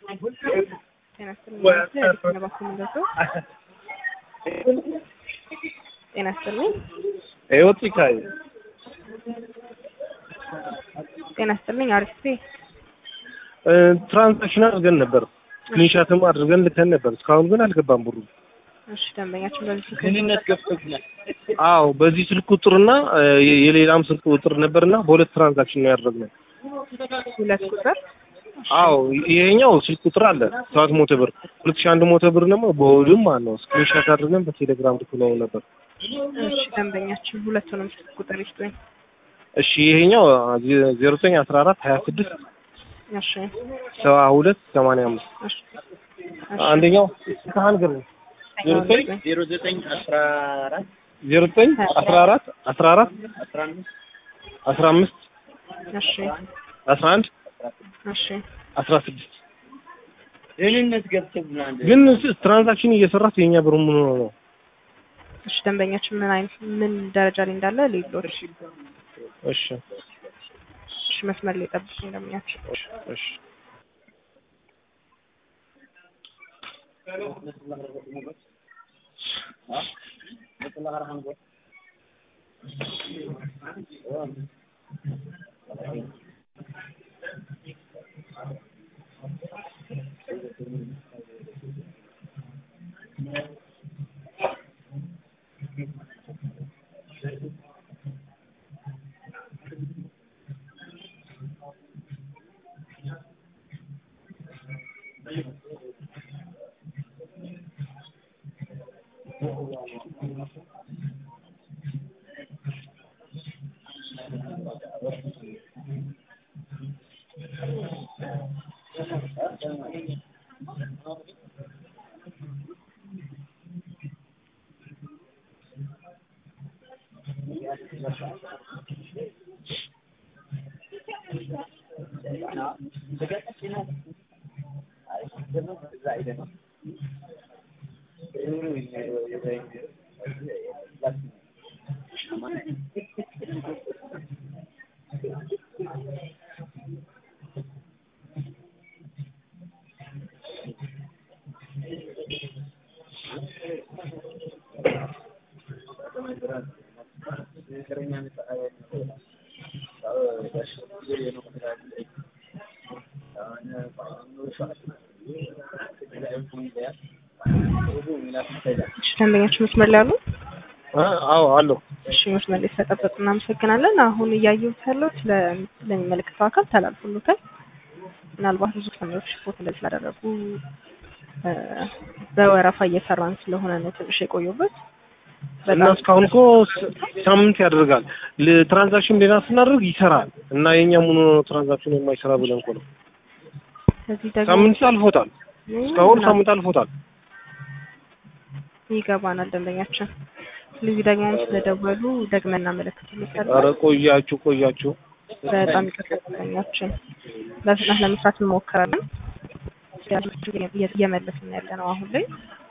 ጤና ይስጥልኝ እባክዎ ምንድነው? ጤና ይስጥልኝ ህይወት ይካይ ጤና ይስጥልኝ አሪፍ ትራንዛክሽን አድርገን ነበር ስክሪንሻትም አድርገን ልከን ነበር። እስካሁን ግን አልገባም ብሩ። እሺ ደንበኛችን በዚህ ስልክ ግንኙነት ገብቶብናል። አዎ በዚህ ስልክ ቁጥርና የ- የሌላም ስልክ ቁጥር ነበርና በሁለት ትራንዛክሽን ነው ያደረግነው። ሁለት ቁጥር አዎ ይሄኛው ስልክ ቁጥር አለ ሰባት መቶ ብር ሁለት ሺህ አንድ መቶ ብር ደግሞ በሆድም ማለት ነው ስክሪንሻት አድርገን በቴሌግራም ልክነው ነበር። እሺ ደንበኛችን ሁለቱንም ስልክ ቁጥር ይስጡኝ። እሺ ይሄኛው ዜሮ ዘጠኝ አስራ አራት ሀያ ስድስት እሺ ሰባ ሁለት ሰማንያ አምስት እሺ አንደኛው ካህን ግር ዜሮ ዘጠኝ ዜሮ ዘጠኝ አስራ አራት ዜሮ ዘጠኝ አስራ አራት አስራ አራት አስራ አምስት አስራ አምስት እሺ አስራ አንድ እሺ አስራ ስድስት ግንኙነት ገብቶብናል። ግን ትራንዛክሽን እየሰራት የኛ ብር ምን ሆኖ ነው? እሺ ደንበኛችን ምን አይነት ምን ደረጃ ላይ እንዳለ ሌሎች እሺ እሺ መስመር ላይ ጠብቁኝ ደንበኛችን እሺ እሺ እሺ ደንበኛችን መስመር ላይ አሉ? አ- አዎ አለው እሺ መስመር ላይ ስለጠበቁ እናመሰግናለን። አሁን እያየሁት ያለው ስለ- ለሚመለከተው አካል ተላልፎሎታል። ምናልባት ብዙ ተማሪዎች ሪፖርት እንደዚህ ስላደረጉ እ፣ በወረፋ እየሰራን ስለሆነ ነው ትንሽ የቆየበት። እና እስካሁን እኮ ስ- ሳምንት ያደርጋል ል- ትራንዛክሽን ሌላ ስናደርግ ይሰራል እና የኛ ምን ሆኖ ትራንዛክሽን የማይሰራ ብለን እኮ ነው። ከዚህ ደግሞ ሳምንት አልፎታል። እስካሁን ሳምንት አልፎታል። ይገባናል ደንበኛችን። ስለዚህ ደግሞ አሁን ስለደወሉ ደግመን እናመለክትልታለን። ኧረ ቆያችሁ ቆያችሁ። በጣም ይቅርታ ደንበኛችን። በፍጥነት ለመስራት እንሞክራለን። እየመለስን ያለ ነው አሁን ላይ